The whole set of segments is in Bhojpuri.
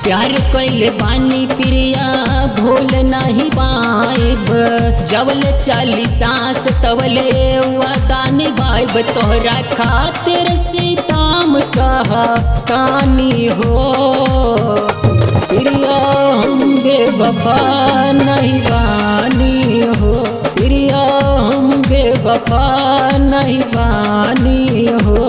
प्यार कैले बानी प्रिया भूल नहीं पाइब जवल चाली सांस तवले वादा निभाइब तोहरा खातिर सीताम सह कानी हो प्रिया हम बेवफा नहीं बानी हो प्रिया हम बेवफा नहीं बानी हो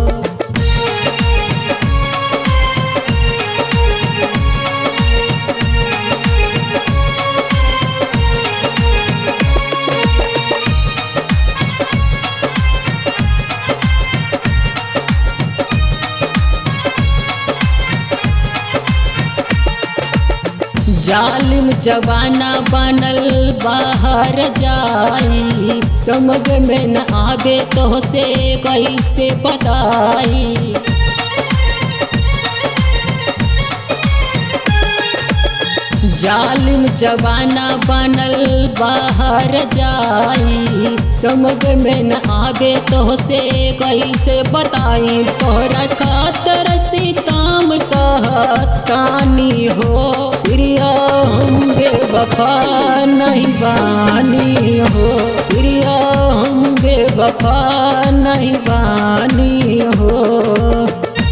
जालिम जवाना बनल बाहर जाई समझ में न आवे तो से कैसे बताई जालिम जवाना बनल बाहर जाई समझ में न आवे तो से कैसे बताई तोरा खातर सीताम सहतानी हो प्रिया हम बेवफा नहीं बानी हो प्रिया हम बेवफा नहीं बानी हो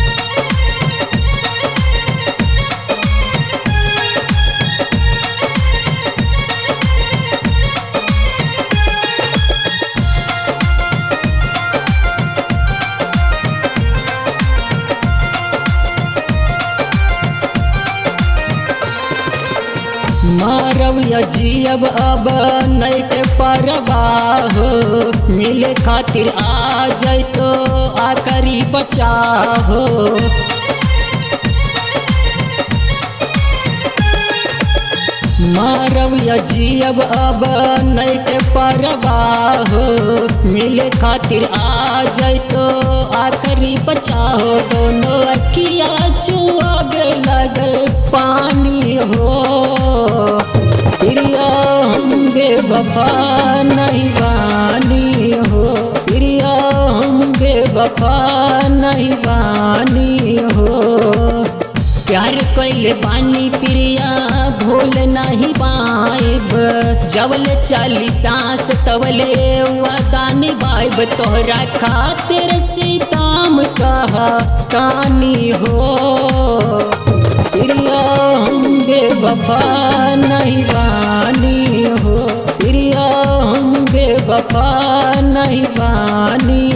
मारव जियब अब नहीं के परवाह मिले खातिर आ जाए तो आकरी बचाहो मारव जियब अब नहीं के परवाह मिले खातिर आ जाए तो आखिरी बचाहो दोनों अखिया चुआबे लगल पानी हो प्रिया हम बेवफा नहीं बानी हो प्रिया हम बेवफा नहीं बानी हो प्यार कैले बानी प्रिया भूल नहीं पाइब जवल चाली सांस तवले वादा निभाइब तोहरा खातिर सीताम सह कानी हो प्रिया हम बेवफा नहीं बानी हो प्रिया हम बेवफा नहीं बानी